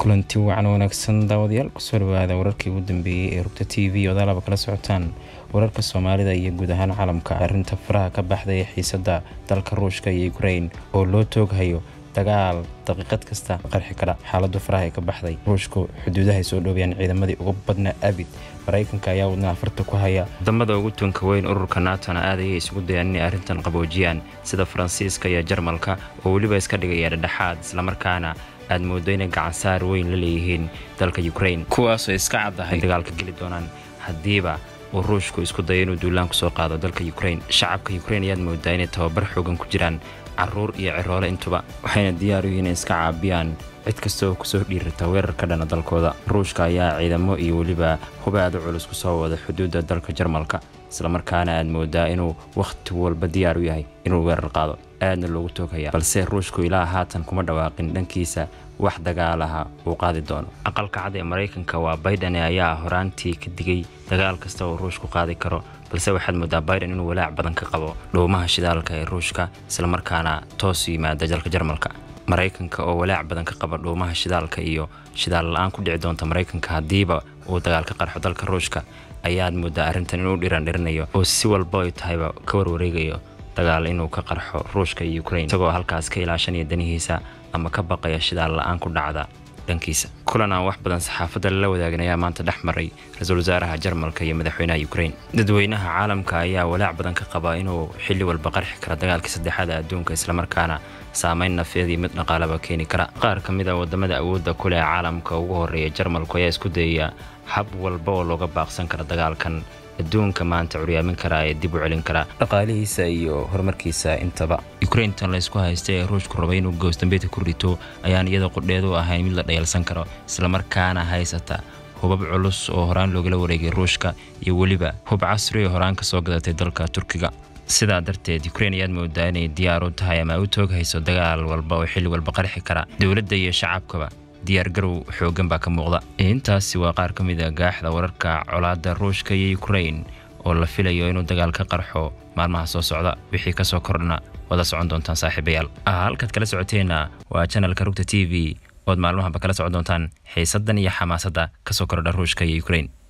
kulanti wacan wanaagsan daawadayaal kusoo dhawaada wararkii ugu dambeeyey ee rugta t v odaalaba kala socotaan wararka soomaalida iyo guud ahaan caalamka arrinta faraha ka baxday ee xiisada dalka ruushka iyo ukrain oo loo tooghayo dagaal daqiiqad kasta qarxi kara xaaladu faraha ee ka baxday ruushku xuduudahay soo dhoobiyaan ciidamadii uga badnaa abid maraykanka ayaa wadna afarta ku haya wadamada ugu tunka weyn ururka naatona aad ayay isugu dayaan inay arrintan qaboojiyaan sida faransiiska iyo jarmalka oo weliba iska dhigaya dhedhexaad islamarkaana aad moodo inay gacansaar weyn la leeyihiin dalka ukrain kuwaasoo iska caddahay dagaalka geli doonaan haddiiba uu ruushku isku dayo inuu duulaan kusoo qaado dalka ukrain shacabka ukrain ayaad moodaa inay tababar xoogan ku jiraan caruur iyo ciroole intuba waxayna diyaar u yihiin inay iska caabiyaan cid kasta oo kusoo dhiirata weerar ka dhana dalkooda ruushka ayaa ciidamo iyo weliba hubaada culus kusoo wada xuduudda dalka jarmalka islamarkaana aad moodaa inuu wakhti walba diyaar u yahay inuu weerar qaado aadna loogu toogaya balse ruushku ilaa haatan kuma dhawaaqin dhankiisa wax dagaalaha uu qaadi doono aqalka cad ee maraykanka waa baydhane ayaa horaantii ka digay dagaal kasta oo ruushku qaadi karo balse waxaad moodaa baiden inuu walaac badan ka qabo dhuumaha shidaalka ee ruushka islamarkaana toos yimaada dalka jarmalka maraykanka oo walaac badan ka qaba dhuumaha shidaalka iyo shidaal la-aan ku dhici doonta maraykanka haddiiba uu dagaal ka qarxo dalka ruushka ayaad moodaa arrintan inuu dhirandhirinayo oo si walba ay tahayba ka warwareegayo dagaal inuu ka qarxo ruushka iyo ukrain isagoo halkaas ka ilaashanaya danihiisa ama ka baqaya shidaal la-aan ku dhacda dhankiisa kulan aan wax badan saxaafadda lala wadaagin ayaa maanta dhex maray ra-iisul wasaaraha jarmalka iyo madaxweynaha ukrain dadweynaha caalamka ayaa walaac badan ka qaba inuu xilli walba qarxi kara dagaalkii saddexaada adduunka islamarkaana saameyn nafeedii mid dhaqaalaba keeni kara qaar ka mid a wadamada awoodda kuleh caalamka ugu horeeya jarmalku ayaa isku dayaya hab walba oo looga baaqsan kara dagaalkan adduunka maanta curyaamin karaa ee dib u celin karaa dhaqaalihiisa iyo horumarkiisa intaba ukraintan laysku haysta ee ruushku rabay inuu goosdambeedka ku rito ayaan iyada qudheedu ahayn mid la dhayalsan karo islamarkaana haysata hubab culus oo horaan loogala wareegay ruushka iyo weliba hub casri oo horaan kasoo gadatay dalka turkiga sidaa darteed ukrain ayaad moodaa inay diyaar u tahay ama u tooghayso dagaal walba oo xilli walba qarxi kara dowladda iyo shacabkaba diyaargarow xoogan baa ka muuqda intaasi waa qaar ka mid a gaaxda wararka colaadda ruushka iyo ukrain oo la filayo inuu dagaal ka qarxo maalmaha soo socda wixii kasoo kordhna wada socon doontaan saaxiibayaal halkaad kala socoteenna waa janalka rugta t v ood maalmahaba kala socon doontaan xiisaddan iyo xamaasadda kasoo kordha ruushka iyo ukrain